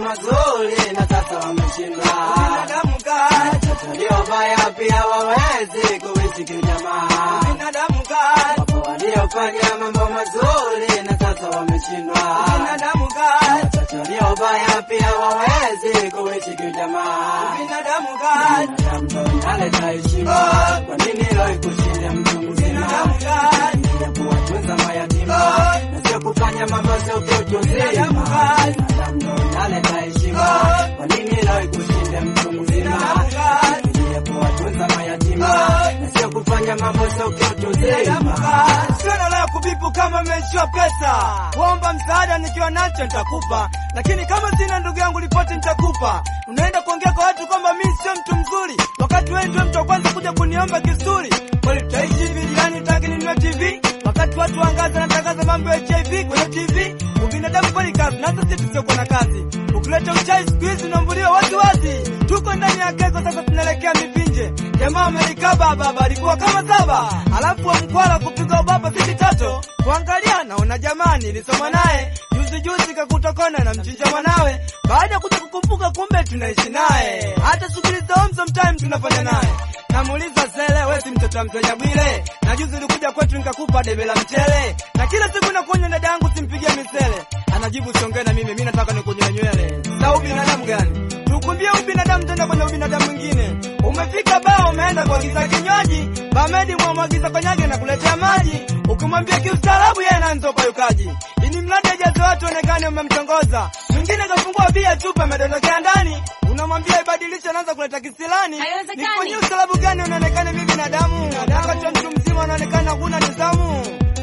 mazuri na sasa wameshindwa. Binadamu kazi, Watoto waliobaya pia wawezi kuishi kijamaa. binadamu kazi, Wapo waliofanya mambo mazuri na sasa wameshindwa. binadamu kazi, Watoto waliobaya pia wawezi kuishi kijamaa. binadamu kazi, Binadamu ndo inaleta heshima. Kwa nini leo ikushinda mtu mzima? binadamu kazi, ya kuwatunza mayatima na sio kufanya mambo sio kitu Binadamu zima. kazi. Binadamu ndo inaleta heshima. Kwa nini leo ikushinde mtu mzima? Binadamu kazi. ya kuwatunza mayatima na sio kufanya mambo sio kitu binadamu zima. kazi. Sina la kubipu kama meishiwa pesa, kuomba msaada nikiwa nacho nitakupa, lakini kama sina ndugu yangu ripoti nitakupa. Unaenda kuongea kwa watu kwamba mimi sio mtu mzuri, wakati wewe ndio mtu wa kwanza kuja kuniomba kisuri. Kweli tutaishi hivi jirani, utaki ninunue TV wakati watu wangaza natangaza mambo ya HIV kwenye TV. Ubinadamu kweli kazi, na sisi tusiokuwa na kazi. Ukileta uchai siku hizi unaambuliwa wazi wazi. Tuko ndani ya keko sasa, tunaelekea mipinje. Jamaa Amerika baba alikuwa kama saba, alafu wa mkwala kupiga ubaba sisi tatu. Kuangalia naona jamani, nilisoma naye juzi juzi, kakutokona na mchinja mwanawe. Baada ya kuja kukumbuka, kumbe tunaishi naye, hata shughuli za home sometime tunafanya naye. Namuuliza Sele, wewe si mtoto wa mzee Bwile? Na juzi ulikuja kwetu nikakupa debe la mchele, na kila siku nakuonya dada yangu simpigie misele. Anajibu siongee na mimi, mimi nataka nikunywe nywele. Sa ubinadamu gani? Tukumbie ubinadamu tena kwenye ubinadamu mwingine. Umefika baa umeenda kuagiza kinywaji, Bamedi mwamwagiza konyage na kuletea maji. Ukimwambia kiustaarabu yeye anaanza upayukaji. Ini mradi ajaze watu onekane umemtongoza. Mwingine kafungua bia chupa amedondokea ndani. Unamwambia ibadilishe anaanza kuleta kisilani. Haiwezekani. Nifanyie ustaarabu gani unaonekana mimi binadamu? Wakati wa mtu mzima unaonekana huna nidhamu.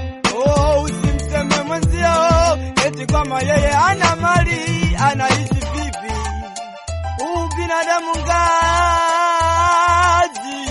Oh, usimseme mwenzio eti kama yeye ana mali anaishi vipi? Huu binadamu ngazi,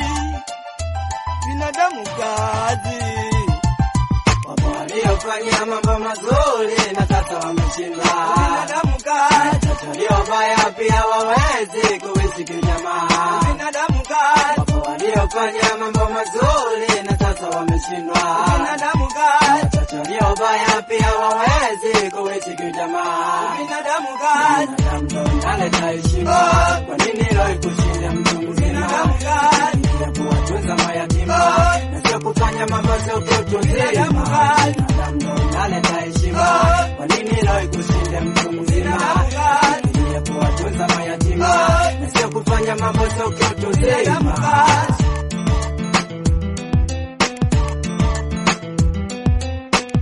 binadamu ngazi. Wapo waliofanya mambo mazuri na sasa wameshindwa. Binadamu ngazi, Watoto waliobaya pia wawezi kuishi kijamaa. binadamu ngazi, Wapo waliofanya mambo mazuri na sasa wameshindwa. binadamu ngazi, Watoto waliobaya pia wawezi kuishi kijamaa. binadamu ngazi, Binadamu ndo inaleta heshima. Kwa nini leo ikushinde mtu mzima? binadamu ngazi, ya kuwatunza mayatima na sio kufanya mambo sio kitu Binadamu zima. kazi. Binadamu ndo inaleta heshima. Kwa nini leo ikushinde mtu mzima? binadamu ngazi, ya kuwatunza mayatima na sio kufanya mambo sio kitu binadamu zima. ngazi.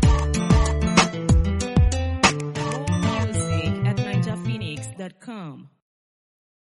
More music at ninjaphoenix.com.